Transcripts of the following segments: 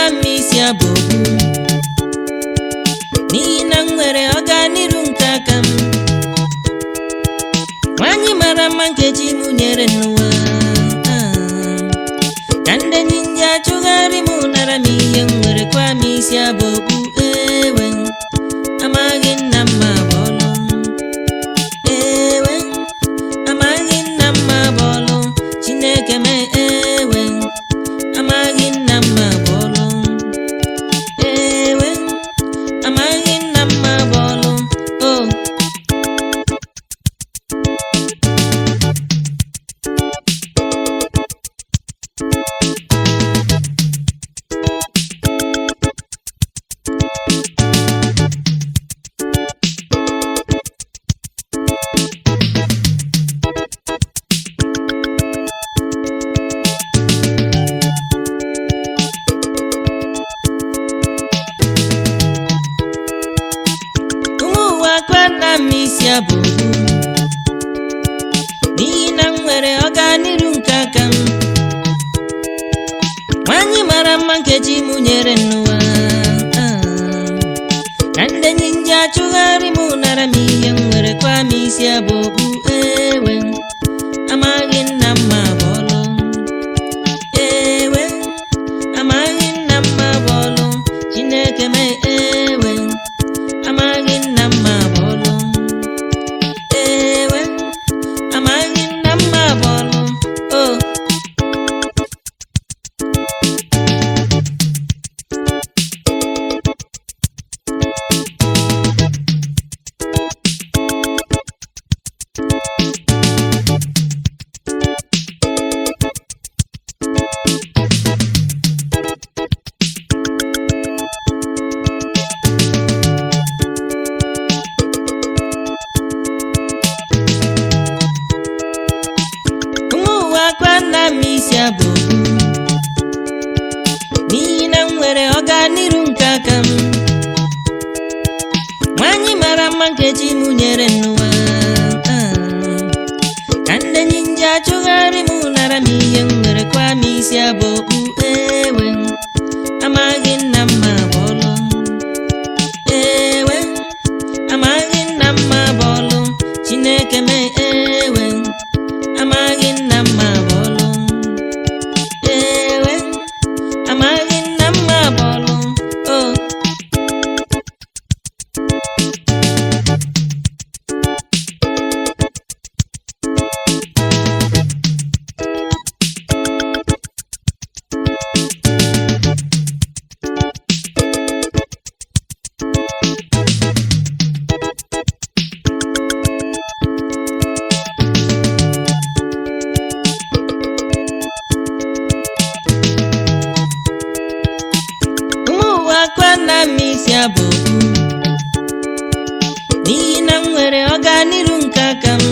m isi abụ okwu n'ihi na m nwere ọganiru nke aka m nwanyị mara mma nkeji m nyere n'ụwa Ah. ka ndị enyi ndị achụgharị m nara m ihe m nwere kwa m isi abụ okpu ewe amaghị nna mma bọlụ ewe amaghị nna mma bọlụ chineke mee ewe amaghị nna mma bọlụ ewe amaghị nna mma bọlụ o ụmụ ụwa akwanna m isi abụ n'ihi na m nwere ọganiru nke aka m nwanyị mara mma nkeji m nyere n'ụwa Ah. ka ndị enyi ndị achụgharị m nara m ihe m nwere kwa m isi abụ okpu ewe amaghị nna mma bọlụ ewe amaghị nna mma bọlụ chineke mee ewe amaghị nna mma bọlụ ewe amaghị nna mma bọlụ o ụmụ ụwa akwanna m isi abụ n'ihi na m nwere ọganiru nke aka m nwanyị mara mma nkeji m nyere n'ụwa Ah. ka ndị enyi ndị achụgharị m nara m ihe m nwere kwa m isi abụ okpu ewe amaghị nna mma bọlụ ewe amaghị nna mma bọlụ chineke mee ewe amaghị nna mma bọlụ ewe amaghị nna mma bọlụ o ụmụ ụwa akwanna m isi abụ n'ihi na m nwere ọganiru nke aka m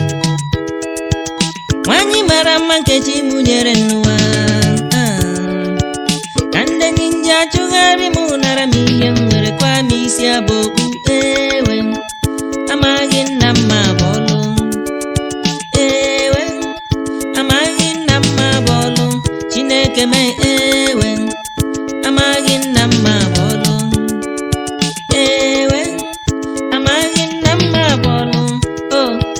nwanyị mara mma nkeji m nyere n'ụwa Ah. ka ndị enyi ndị achụgharị m nara m ihe m nwere kwa m isi abụ okpu ewe amaghị nna mma bọlụ ewe amaghị nna mma bọlụ chineke mee ewe amaghị nna mma bọlụ ewe amaghị nna mma bọlụ o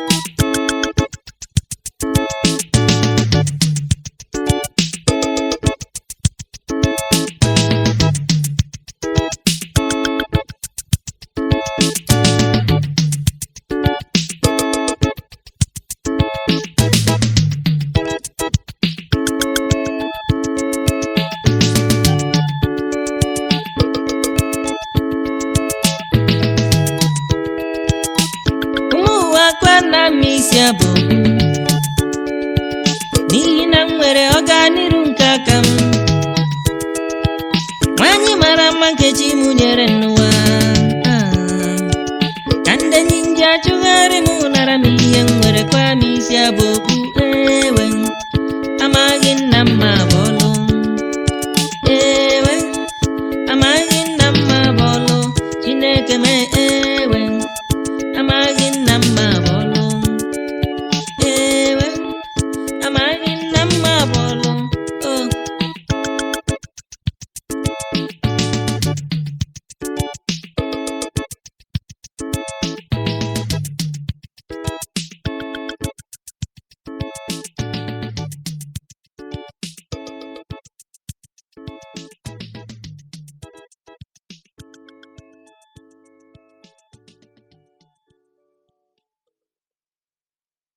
ụmụ ụwa akwanna m isi abụ n'ihi na m nwere ọganiru nke aka m nwanyị mara mma nkeji m nyere n'ụwa Ah. ka ndị enyi ndị achụgharị m nara m ihe m nwere kwa m isi abụ okpu ewe amaghị nna mma bọlụ ewe amaghị nna mma bọlụ chineke mee